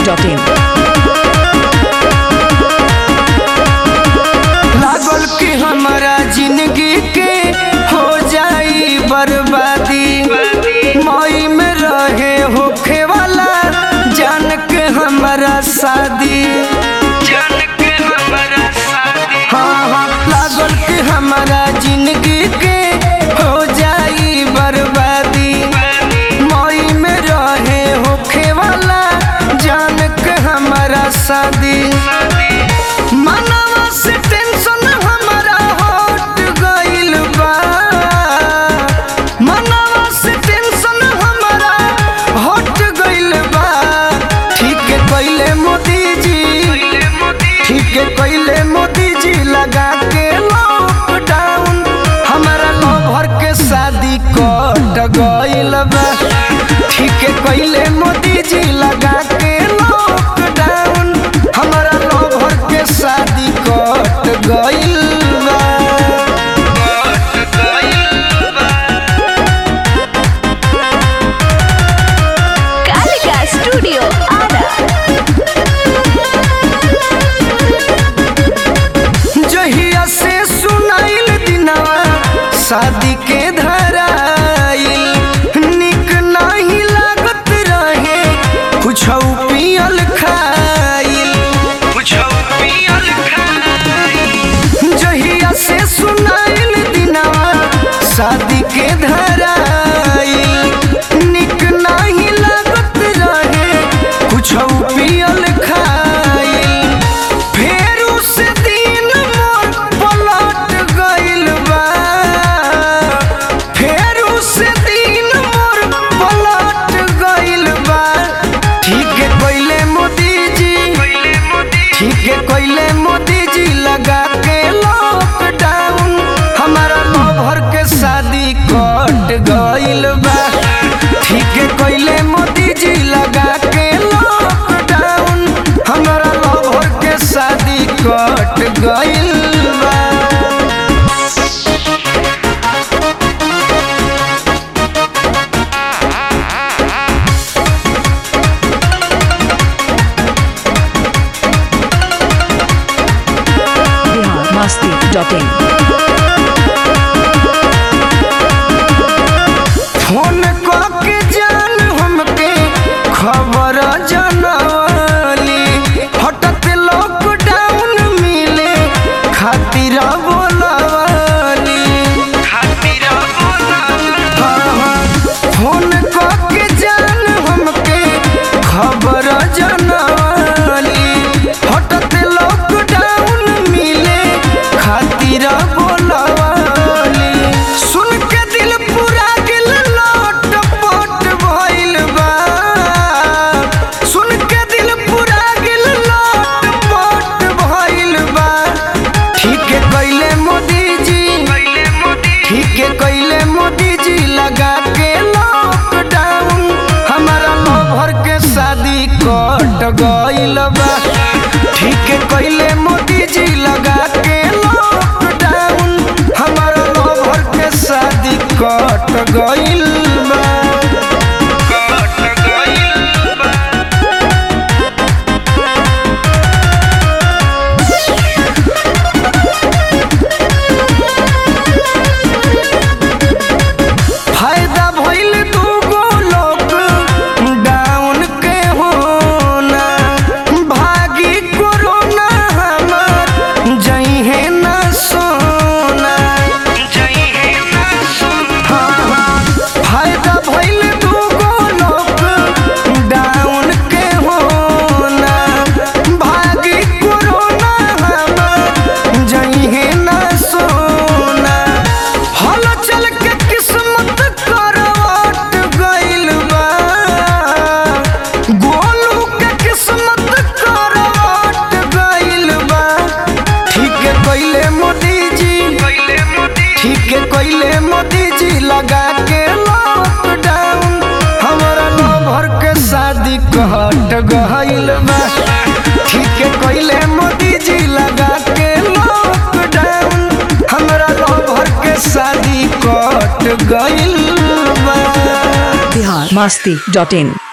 masti.in. लागल कि हमारा जिंदगी के हो जाई बर्बादी मई में रहे होखे वाला जान के हमारा शादी जान के हमारा शादी हाँ हाँ लागल कि हमारा जिंदगी के हो जाई बर्बादी मई में रहे होखे वाला जान के हमारा शादी मनवा से टेंशन हमारा हट गइल बा मनवा से टेंशन हमारा हट गइल बा ठीक है कइले मोदी जी ठीक है कइले मोदी जी लगा के लॉकडाउन हमारा लवर के शादी कट गइल बा ठीक है कइले मोदी जी लगा के लॉकडाउन हमारा लवर के शादी कट गइल बा Kalika Studio Ada. जहिया से सुनाइल दिनवा शादी के धराइल निक नहीं लागत रहे कुछ पियल खाइल कुछ पियल खाइल जहिया से सुनाइल दिनवा शादी के धराइल निक नहीं लागत रहे कुछ पियल खाइल फेर उस दिन मोर पलट गइल बा फेर उस दिन मोर पलट गइल बा ठीक है कइले मोदी जी ठीक है कइले मोदी जी लगा के लॉकडाउन हमारा लवर के शादी कट गइल बा ठीक है कइले मोदी जी लगा के लॉकडाउन हमारा लवर के शादी कट गइल बा Bihar masti.in. फोन के जान हमके खबर जनवली हटत लॉकडाउन मिले खातिर बोलवली खातिर फोन के जान हमके खबर जनवली हटत लॉकडाउन मिले खातिर बोलवली सुन के दिल पूरा गिल लोट पोट भइल बा सुन के दिल पूरा गिल लोट पोट भइल बा ठीक है कइले मोदी जी ठीक है कइले मोदी जी लगा के लॉकडाउन हमारा लवर के शादी कट गइल बा ठीक है कइले मोदी जी लगा के लॉकडाउन हमारा लवर के शादी कट गइल बा कट गइल बा फायदा भइल दूगो लोग डाउन के होना भागी कोरोना हमार जइहे ना सोना जइहे ना सोना फायदा भइल दूगो लोग डाउन के होना भागी कोरोना हमार जइहे ना सोना हल चल के किस्मत करवट गइल बा गोलू के किस्मत करवट गइल बा ठीक है कइले मोदी जी ठीक है कइले मोदी जी लगा के लॉकडाउन हमारा लवर के शादी कट गइल बा ठीक है कइले मोदी जी लगा के लॉकडाउन हमरा लवर के शादी कट गइल बा Bihar masti.in.